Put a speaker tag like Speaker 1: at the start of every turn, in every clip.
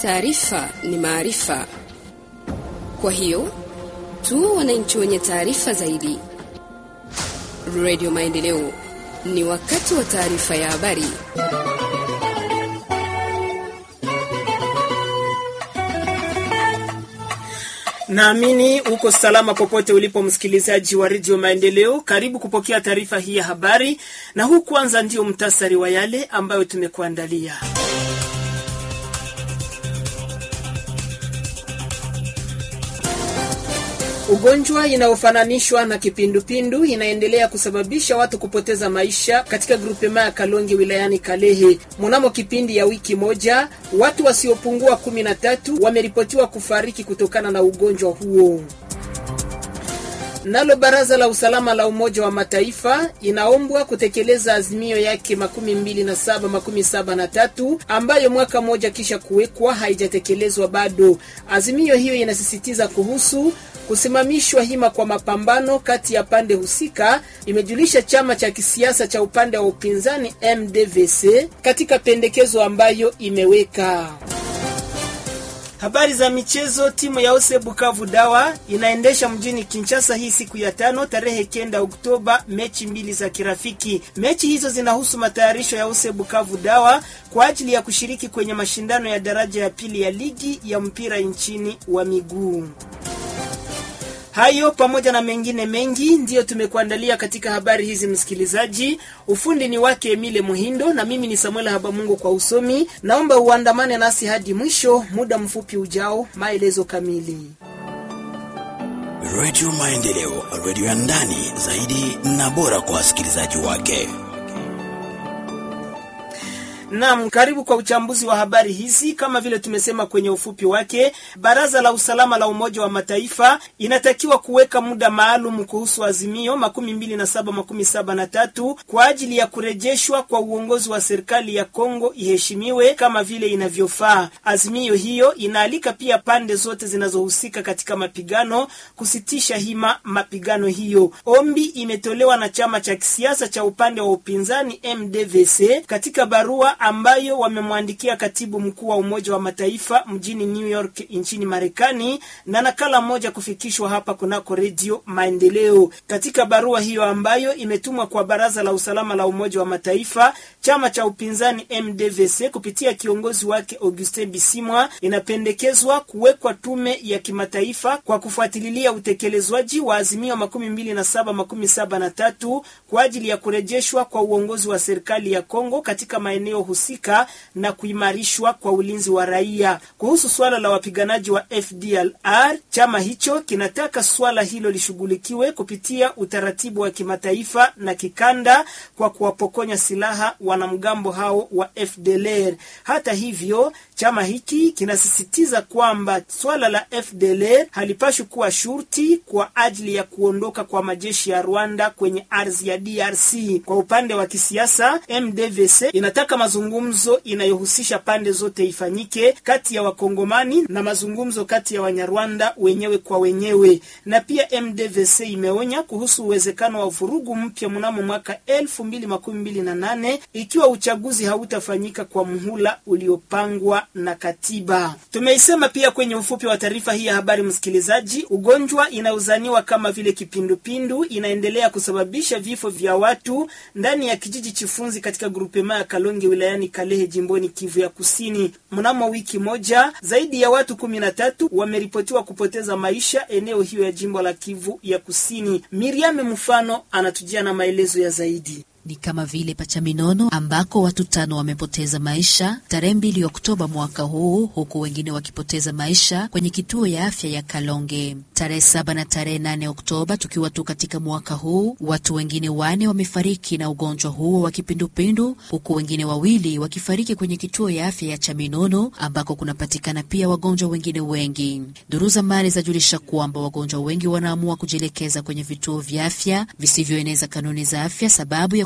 Speaker 1: taarifa ni maarifa. Kwa hiyo tuwe wananchi wenye taarifa zaidi. Radio Maendeleo, ni wakati wa taarifa ya habari.
Speaker 2: Naamini uko salama popote ulipo, msikilizaji wa redio Maendeleo. Karibu kupokea taarifa hii ya habari, na huu kwanza ndio mtasari wa yale ambayo tumekuandalia. Ugonjwa inayofananishwa na kipindupindu inaendelea kusababisha watu kupoteza maisha katika grupema ya Kalonge wilayani Kalehe. Mnamo kipindi ya wiki moja, watu wasiopungua kumi na tatu wameripotiwa kufariki kutokana na ugonjwa huo. Nalo baraza la usalama la Umoja wa Mataifa inaombwa kutekeleza azimio yake makumi mbili na saba makumi saba na tatu ambayo mwaka mmoja kisha kuwekwa haijatekelezwa bado. Azimio hiyo inasisitiza kuhusu kusimamishwa hima kwa mapambano kati ya pande husika, imejulisha chama cha kisiasa cha upande wa upinzani MDVC katika pendekezo ambayo imeweka. Habari za michezo. Timu ya Ose Bukavu Dawa inaendesha mjini Kinshasa hii siku ya tano tarehe kenda Oktoba mechi mbili za kirafiki. Mechi hizo zinahusu matayarisho ya Ose Bukavu Dawa kwa ajili ya kushiriki kwenye mashindano ya daraja ya pili ya ligi ya mpira nchini wa miguu. Hayo pamoja na mengine mengi ndiyo tumekuandalia katika habari hizi, msikilizaji. Ufundi ni wake Emile Muhindo na mimi ni Samuel Habamungu kwa usomi. Naomba uandamane nasi hadi mwisho. Muda mfupi ujao, maelezo kamili.
Speaker 3: Redio Maendeleo, redio ya ndani zaidi na bora kwa wasikilizaji wake.
Speaker 2: Naam, karibu kwa uchambuzi wa habari hizi. Kama vile tumesema kwenye ufupi wake, baraza la usalama la Umoja wa Mataifa inatakiwa kuweka muda maalum kuhusu azimio makumi mbili na saba makumi saba na tatu kwa ajili ya kurejeshwa kwa uongozi wa serikali ya Kongo iheshimiwe kama vile inavyofaa. Azimio hiyo inaalika pia pande zote zinazohusika katika mapigano kusitisha hima mapigano hiyo. Ombi imetolewa na chama cha kisiasa cha upande wa upinzani MDVC katika barua ambayo wamemwandikia katibu mkuu wa Umoja wa Mataifa mjini New York nchini Marekani, na nakala moja kufikishwa hapa kunako Redio Maendeleo. Katika barua hiyo ambayo imetumwa kwa Baraza la Usalama la Umoja wa Mataifa, chama cha upinzani MDVC kupitia kiongozi wake Augustin Bisimwa inapendekezwa kuwekwa tume ya kimataifa kwa kufuatilia utekelezwaji wa azimio makumi mbili na saba makumi saba na tatu kwa ajili ya kurejeshwa kwa uongozi wa serikali ya Kongo katika maeneo husika na kuimarishwa kwa ulinzi wa raia. Kuhusu swala la wapiganaji wa FDLR, chama hicho kinataka swala hilo lishughulikiwe kupitia utaratibu wa kimataifa na kikanda kwa kuwapokonya silaha wanamgambo hao wa FDLR. Hata hivyo, chama hiki kinasisitiza kwamba swala la FDLR halipashwi kuwa shurti kwa ajili ya kuondoka kwa majeshi ya Rwanda kwenye ardhi ya DRC. Kwa upande wa kisiasa, MDVC inataka mazungumzo inayohusisha pande zote ifanyike kati ya Wakongomani na mazungumzo kati ya Wanyarwanda wenyewe kwa wenyewe. Na pia MDVC imeonya kuhusu uwezekano wa vurugu mpya mnamo mwaka elfu mbili makumi mbili na nane ikiwa uchaguzi hautafanyika kwa muhula uliopangwa na katiba. Tumeisema pia kwenye ufupi wa taarifa hii ya habari, msikilizaji, ugonjwa inayozaniwa kama vile kipindupindu inaendelea kusababisha vifo vya watu ndani ya kijiji Chifunzi katika grupema ya Kalonge wilayani Kalehe jimboni Kivu ya Kusini. Mnamo wiki moja zaidi ya watu kumi na tatu wameripotiwa kupoteza maisha eneo hiyo ya jimbo la Kivu ya Kusini. Miriam Mfano anatujia na maelezo ya zaidi.
Speaker 4: Ni kama vile Pachaminono ambako watu tano wamepoteza maisha tarehe mbili Oktoba mwaka huu, huku wengine wakipoteza maisha kwenye kituo ya afya ya Kalonge tarehe saba na tarehe nane Oktoba. Tukiwa tu katika mwaka huu, watu wengine wane wamefariki na ugonjwa huo wa kipindupindu, huku wengine wawili wakifariki kwenye kituo ya afya ya Chaminono ambako kunapatikana pia wagonjwa wengine wengi. Duru za mali zajulisha kwamba wagonjwa wengi wanaamua kujielekeza kwenye vituo vya afya visivyoeneza kanuni za afya sababu ya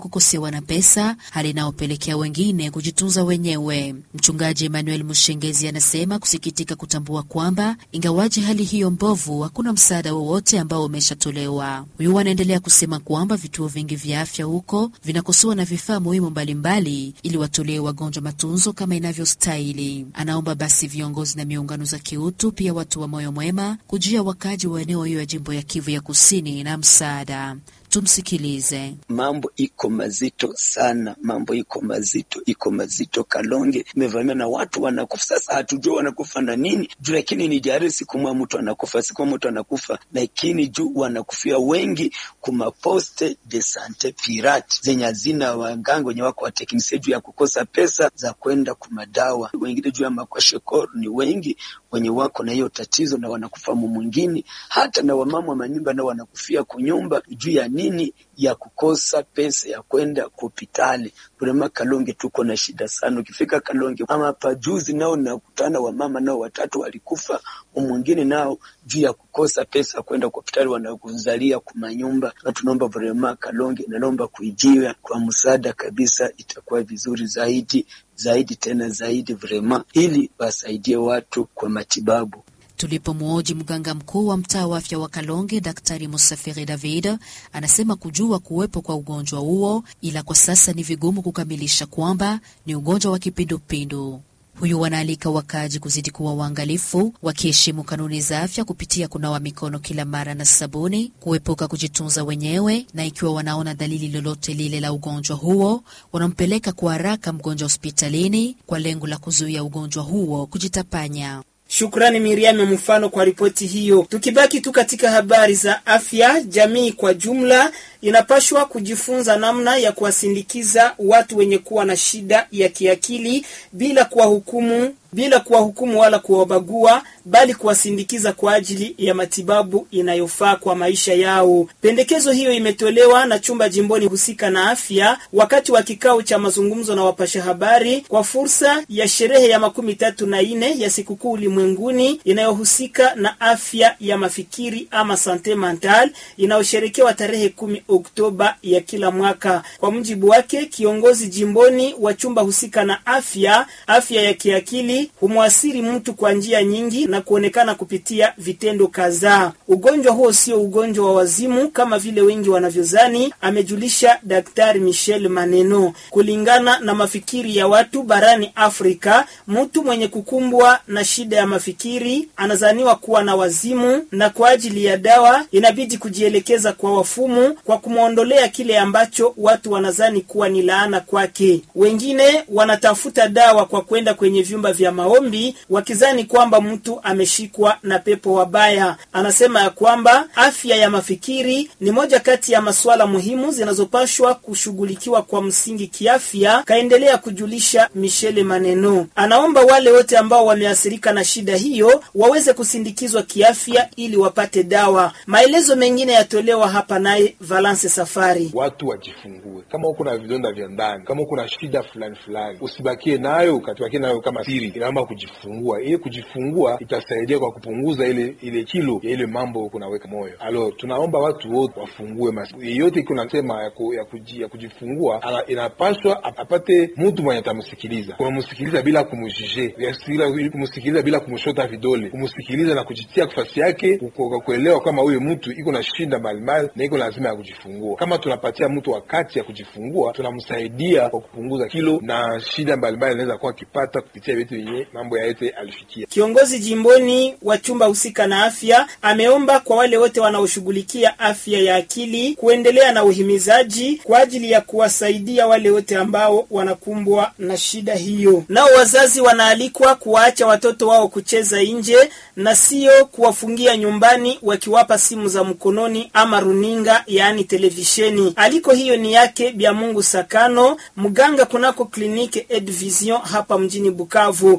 Speaker 4: kukosewa na pesa, hali inayopelekea wengine kujitunza wenyewe. Mchungaji Emmanuel Mushengezi anasema kusikitika kutambua kwamba ingawaje hali hiyo mbovu, hakuna msaada wowote ambao umeshatolewa. Huyu anaendelea kusema kwamba vituo vingi vya afya huko vinakosewa na vifaa muhimu mbalimbali ili watolee wagonjwa matunzo kama inavyostahili. Anaomba basi viongozi na miungano za kiutu, pia watu wa moyo mwema kujia wakaji wa eneo hiyo ya jimbo ya Kivu ya Kusini na msaada. Tumsikilize.
Speaker 5: Mambo iko mazito sana, mambo iko mazito, iko mazito. Kalonge imevamiwa na watu wanakufa. Sasa hatujua wanakufa na nini juu, lakini ni jari, siku mwa mtu anakufa, siku mwa mtu anakufa, lakini juu wanakufia wengi kuma poste de sante pirate zenye hazina waganga wenye wako wateknisia juu ya kukosa pesa za kwenda kumadawa. Wengine juu ya makwashekoro ni wengi wenye wako na hiyo tatizo na wanakufa mu mwingine, hata na wamama wa manyumba nao wanakufia kunyumba juu ya nini ya kukosa pesa ya kwenda hospitali. Vrema Kalonge tuko na shida sana. Ukifika Kalonge ama pajuzi nao nakutana wamama nao watatu walikufa, mwingine nao juu ya kukosa pesa ya kwenda hospitali, wanakuzalia kumanyumba. Na tunaomba vrema Kalonge, naomba kuijiwa kwa msaada kabisa, itakuwa vizuri zaidi zaidi tena zaidi vrema, ili wasaidie watu kwa matibabu.
Speaker 4: Tulipomwoji mganga mkuu wa mtaa wa afya wa Kalonge, Daktari Musafiri David anasema kujua kuwepo kwa ugonjwa huo, ila kwa sasa ni vigumu kukamilisha kwamba ni ugonjwa wa kipindupindu. Huyu wanaalika wakaaji kuzidi kuwa waangalifu, wakiheshimu kanuni za afya kupitia kunawa mikono kila mara na sabuni, kuepuka kujitunza wenyewe, na ikiwa wanaona dalili lolote lile la ugonjwa huo, wanampeleka kwa haraka mgonjwa hospitalini kwa lengo la kuzuia ugonjwa huo kujitapanya.
Speaker 2: Shukrani Miriam mfano kwa ripoti hiyo. Tukibaki tu katika habari za afya, jamii kwa jumla inapashwa kujifunza namna ya kuwasindikiza watu wenye kuwa na shida ya kiakili bila kuwahukumu bila kuwahukumu wala kuwabagua, bali kuwasindikiza kwa ajili ya matibabu inayofaa kwa maisha yao. Pendekezo hiyo imetolewa na chumba jimboni husika na afya wakati wa kikao cha mazungumzo na wapasha habari kwa fursa ya sherehe ya makumi tatu na nne ya sikukuu ulimwenguni inayohusika na afya ya mafikiri ama sante mental inayosherekewa tarehe kumi Oktoba ya kila mwaka. Kwa mujibu wake kiongozi jimboni wa chumba husika na afya, afya ya kiakili humwasiri mtu kwa njia nyingi na kuonekana kupitia vitendo kadhaa. Ugonjwa huo sio ugonjwa wa wazimu kama vile wengi wanavyozani, amejulisha Daktari Michel Maneno. Kulingana na mafikiri ya watu barani Afrika, mtu mwenye kukumbwa na shida ya mafikiri anazaniwa kuwa na wazimu, na kwa ajili ya dawa inabidi kujielekeza kwa wafumu kwa kumwondolea kile ambacho watu wanazani kuwa ni laana kwake. Wengine wanatafuta dawa kwa kwenda kwenye vyumba vya maombi wakizani kwamba mtu ameshikwa na pepo wabaya. Anasema ya kwamba afya ya mafikiri ni moja kati ya masuala muhimu zinazopashwa kushughulikiwa kwa msingi kiafya, kaendelea kujulisha Michele Maneno. Anaomba wale wote ambao wameathirika na shida hiyo waweze kusindikizwa kiafya ili wapate dawa. Maelezo mengine yatolewa hapa naye Valance Safari.
Speaker 6: Watu wajifungue, kama uko na vidonda vya ndani, kama uko na shida fulani fulani, usibakie nayo ukatubakie nayo kama siri inaomba kujifungua. Ili kujifungua itasaidia kwa kupunguza ile ile kilo ya ile mambo kunaweka moyo. Alo, tunaomba watu wote wafungue masi. Yeyote iko nasema ya, ku, ya, kuji, ya kujifungua ana, inapaswa apate mtu mwenye atamsikiliza, kumsikiliza bila kumjije, kumsikiliza bila kumshota vidole, kumsikiliza na kujitia nafasi yake, kuelewa kama huyo mtu iko na shinda mbalimbali na iko lazima ya kujifungua. Kama tunapatia mtu wakati ya kujifungua, tunamsaidia kwa kupunguza kilo na shida mbalimbali anaweza kuwa akipata kupitia vitu yenye mambo ya yote alifikia.
Speaker 2: Kiongozi jimboni wa chumba husika na afya ameomba kwa wale wote wanaoshughulikia afya ya akili kuendelea na uhimizaji kwa ajili ya kuwasaidia wale wote ambao wanakumbwa na shida hiyo. Nao wazazi wanaalikwa kuwaacha watoto wao kucheza nje na sio kuwafungia nyumbani wakiwapa simu za mkononi ama runinga, yaani televisheni. Aliko hiyo ni yake Bya Mungu Sakano, mganga kunako kliniki Edvision hapa mjini Bukavu.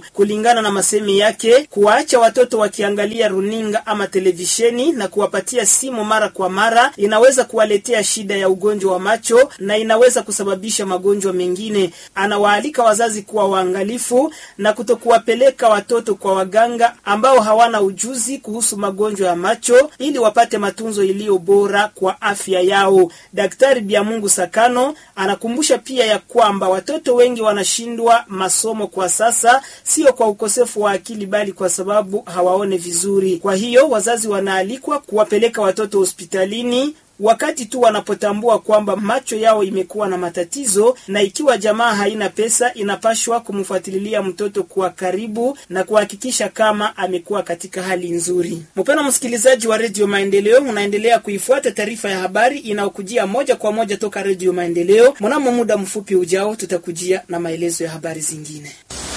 Speaker 2: macho. Kulingana na masemi yake, kuwaacha watoto wakiangalia runinga ama televisheni na kuwapatia simu mara kwa mara inaweza kuwaletea shida ya ugonjwa wa macho na inaweza kusababisha magonjwa mengine. Anawaalika wazazi kuwa waangalifu na kutokuwapeleka watoto kwa waganga ambao hawana ujuzi kuhusu magonjwa ya macho ili wapate matunzo iliyo bora kwa afya yao. Daktari Biamungu Sakano anakumbusha pia ya kwamba watoto wengi wanashindwa masomo kwa sasa, sio kwa ukosefu wa akili, bali kwa sababu hawaone vizuri. Kwa hiyo wazazi wanaalikwa kuwapeleka watoto hospitalini wakati tu wanapotambua kwamba macho yao imekuwa na matatizo, na ikiwa jamaa haina pesa, inapashwa kumfuatilia mtoto kwa karibu na kuhakikisha kama amekuwa katika hali nzuri. Mpendwa msikilizaji wa Redio Maendeleo, unaendelea kuifuata taarifa ya habari inayokujia moja kwa moja toka Redio Maendeleo. Mnamo muda mfupi ujao, tutakujia na maelezo ya habari zingine.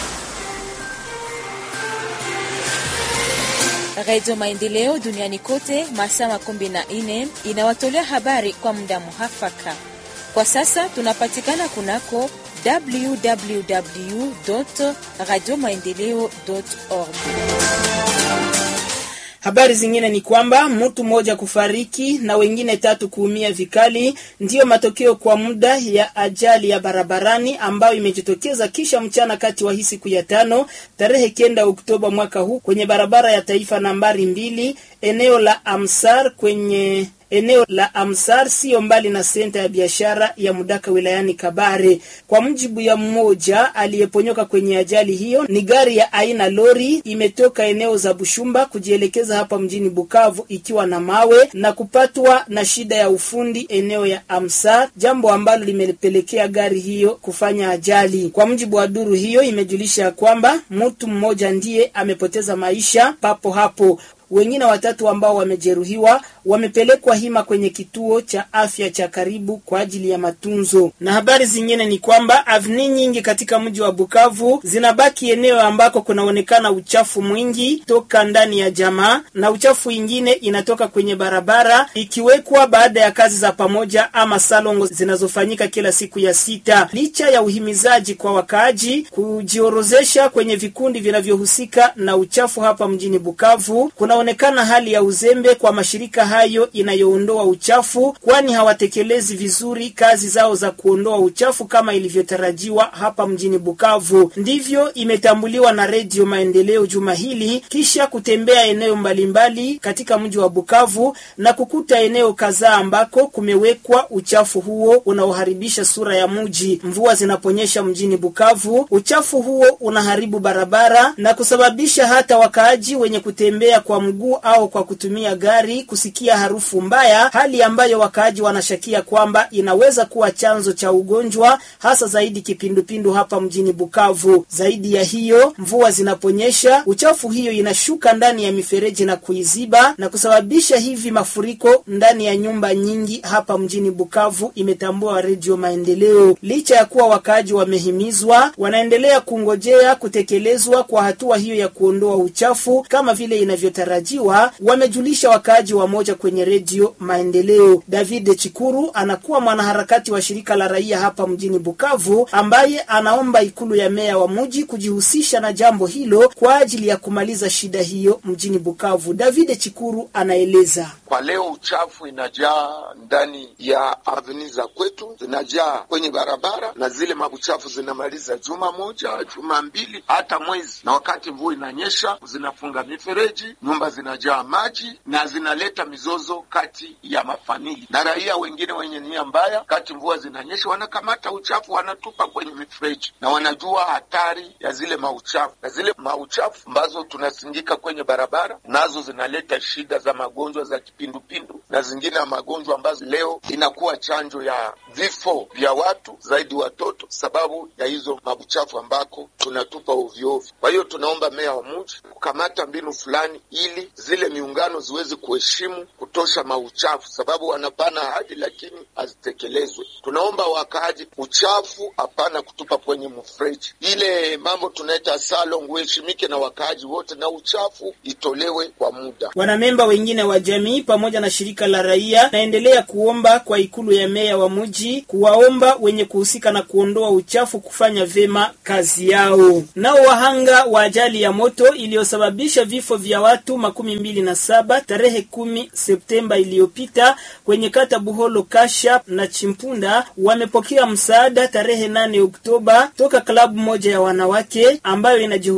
Speaker 7: Radio Maendeleo duniani kote masaa makumi na nne inawatolea habari kwa muda muhafaka. Kwa sasa tunapatikana kunako www radio maendeleo org.
Speaker 2: Habari zingine ni kwamba mtu mmoja kufariki na wengine tatu kuumia vikali ndiyo matokeo kwa muda ya ajali ya barabarani ambayo imejitokeza kisha mchana kati wa hii siku ya tano tarehe kenda Oktoba mwaka huu kwenye barabara ya taifa nambari mbili eneo la Amsar kwenye eneo la Amsar sio mbali na senta ya biashara ya Mudaka wilayani Kabare. Kwa mujibu ya mmoja aliyeponyoka kwenye ajali hiyo, ni gari ya aina lori imetoka eneo za Bushumba kujielekeza hapa mjini Bukavu ikiwa na mawe na kupatwa na shida ya ufundi eneo ya Amsar, jambo ambalo limepelekea gari hiyo kufanya ajali. Kwa mujibu wa duru hiyo, imejulisha kwamba mtu mmoja ndiye amepoteza maisha papo hapo wengine watatu ambao wamejeruhiwa wamepelekwa hima kwenye kituo cha afya cha karibu kwa ajili ya matunzo. Na habari zingine ni kwamba avni nyingi katika mji wa Bukavu zinabaki eneo ambako kunaonekana uchafu mwingi toka ndani ya jamaa na uchafu ingine inatoka kwenye barabara ikiwekwa baada ya kazi za pamoja ama salongo zinazofanyika kila siku ya sita. Licha ya uhimizaji kwa wakaaji kujiorozesha kwenye vikundi vinavyohusika na uchafu hapa mjini Bukavu, kunaonekana hali ya uzembe kwa mashirika hayo inayoondoa uchafu, kwani hawatekelezi vizuri kazi zao za kuondoa uchafu kama ilivyotarajiwa hapa mjini Bukavu. Ndivyo imetambuliwa na Redio Maendeleo juma hili kisha kutembea eneo mbalimbali katika mji wa Bukavu na kukuta eneo kadhaa ambako kumewekwa uchafu huo unaoharibisha sura ya mji. Mvua zinaponyesha mjini Bukavu, uchafu huo unaharibu barabara na kusababisha hata wakaaji wenye kutembea kwa mguu au kwa kutumia gari kusikia harufu mbaya, hali ambayo wakaaji wanashakia kwamba inaweza kuwa chanzo cha ugonjwa hasa zaidi kipindupindu hapa mjini Bukavu. Zaidi ya hiyo, mvua zinaponyesha, uchafu hiyo inashuka ndani ya mifereji na kuiziba na kusababisha hivi mafuriko ndani ya nyumba nyingi hapa mjini Bukavu, imetambua Redio Maendeleo. Licha ya kuwa wakaaji wamehimizwa, wanaendelea kungojea kutekelezwa kwa hatua hiyo ya kuondoa uchafu kama vile inavyotarajiwa, wamejulisha wakaaji wa moja kwenye Redio Maendeleo. David Chikuru anakuwa mwanaharakati wa shirika la raia hapa mjini Bukavu, ambaye anaomba ikulu ya meya wa mji kujihusisha na jambo hilo kwa ajili ya kumaliza shida hiyo mjini Bukavu. David Chikuru anaeleza.
Speaker 8: Kwa leo uchafu inajaa ndani ya aveni za kwetu, zinajaa kwenye barabara, na zile mabuchafu zinamaliza juma moja, juma mbili, hata mwezi. Na wakati mvua inanyesha, zinafunga mifereji, nyumba zinajaa maji na zinaleta mizozo kati ya mafamili na raia wengine wenye nia mbaya. Kati mvua zinanyesha, wanakamata uchafu wanatupa kwenye mifereji, na wanajua hatari ya zile mauchafu, na zile mauchafu ambazo tunasindika kwenye barabara nazo zinaleta shida za magonjwa za kipindupindu na zingine ya magonjwa ambazo leo inakuwa chanjo ya vifo vya watu zaidi watoto, sababu ya hizo mabuchafu ambako tunatupa ovyoovyo. Kwa hiyo tunaomba meya wa mji kukamata mbinu fulani ili zile miungano ziweze kuheshimu kutosha mauchafu, sababu wanapana ahadi lakini hazitekelezwe. Tunaomba wakaaji, uchafu hapana kutupa kwenye mfereji. Ile mambo tunaita salon uheshimike na wakaaji wote, na uchafu itolewe kwa muda.
Speaker 2: Wanamemba wengine wa jamii pamoja na shirika la raia naendelea kuomba kwa ikulu ya meya wa mji kuwaomba wenye kuhusika na kuondoa uchafu kufanya vema kazi yao. Nao wahanga wa ajali ya moto iliyosababisha vifo vya watu makumi mbili na saba tarehe kumi Septemba iliyopita kwenye kata Buholo Kasha na Chimpunda wamepokea msaada tarehe nane Oktoba toka klabu moja ya wanawake ambayo inaji